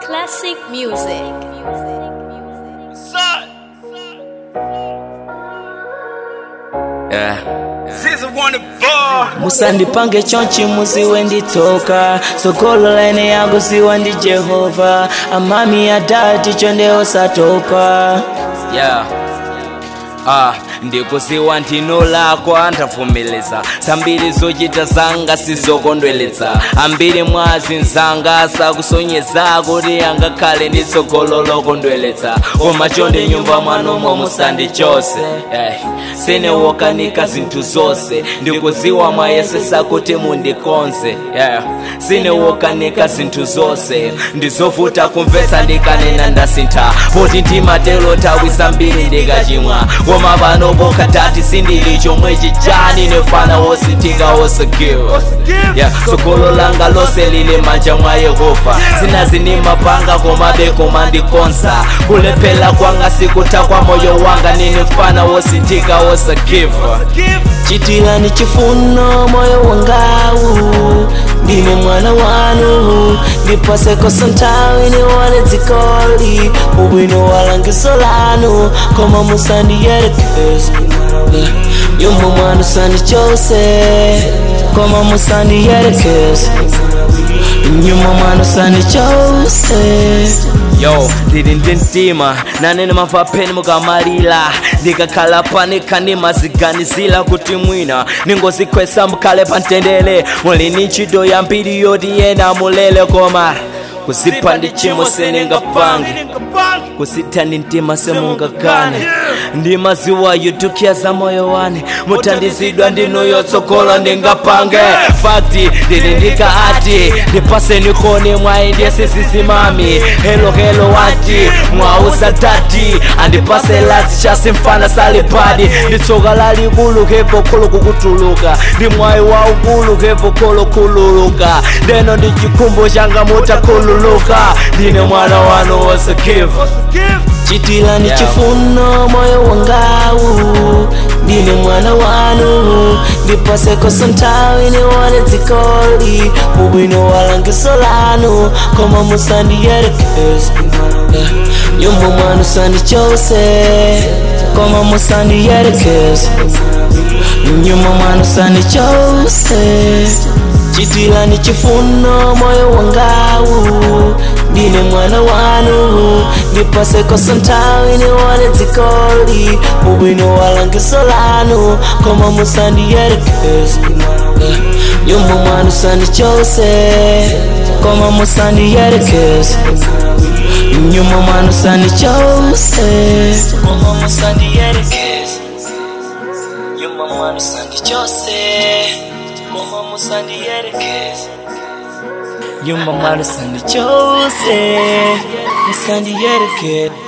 Classic music. Yeah. Ziza wanna ball. musandipange chonchi muziwe nditoka sokolo laine yangu ziwa ndi jehova amami adati chondewo satopa Yeah. Ah, ndikuziwa ndino lakwa ndavumeleza zambiri zochita zanga sizokondweletsa ambiri mwazi nzanga sakusonyeza kuti angakhale ndi tsogolo lokondweletsa koma chonde nyumba mwanomo musandi chose eh, sinewokanika zinthu zonse ndikuziwa mwayesesa kuti mundikonze yeah. sinewokanika zinthu zonse ndizovuta kumvetsa ndikanena ndasintha poti ndimatelo nthawi zambiri ndikachimwa koma pano pokatati sindili chomwe chichani nefana wosinthika wosagiwa yeah. tsogolo langa lonse lili manja mwa yehova zinazinimapanga komabe koma ndikonza kulephera kwanga sikutha kwa moyo wanga ninefana wosinthika wosagiva chitirani chifuno moyo wangawu ndine mwana wanu ndipasekoso nthawi niwone dzikoli ubwino walangiso lanu koma musandiyerekeze yumwe mwana usandichose koma musandiyerekeze nyuma mwana usandichose yo ndili ndi mtima nanene mamva pheni mukamalira ndikakhala panika ndimaziganizira kuti mwina ningozikhwesa mukhale pa mtendere muli ni ntchito yambiri yoti yena mulele koma kuzipha ndi chimo seningapange kusitha ndi mtima semungakane ndimaziwa yutukya za moyo wane muthandizidwa ndinu yotsogola ndingapange fakti ndili ndikaati ndipaseni koni mwayi ndiye sisisimami helo helo wati mwausa tati andipase lati chasimfana salipadi nditsoka lalikulu kevo kholo kukutuluka ndi mwayi waukulu kevo kholo khululuka ndeno ndi chikhumbo changa mutakhululuka ndine mwana wanu wosakiva chitirani Yeah. chifuno moyo wangawu ndine mwana wanu ndipasekoso nthawi niwone dzikoli ubwino walangiso lanu koma musandiyerekeze Yeah. nyumba mwana usandichose koma musandiyerekeze nyuma mwana usandichose chitirani chifuno moyo wangawu ndine mwana wanu ndipasekoso nthawi niwone dzikoli ubwino walangiso lanu koma musandiyerekeze Yeah. nyumba mwana usandichose koma musandiyerekeze nyuma mwana usandichose koma musandiyerekeze nyuma mwana usandichose koma musandiyerekeze nyuma mwana usandichose musandiyerekeze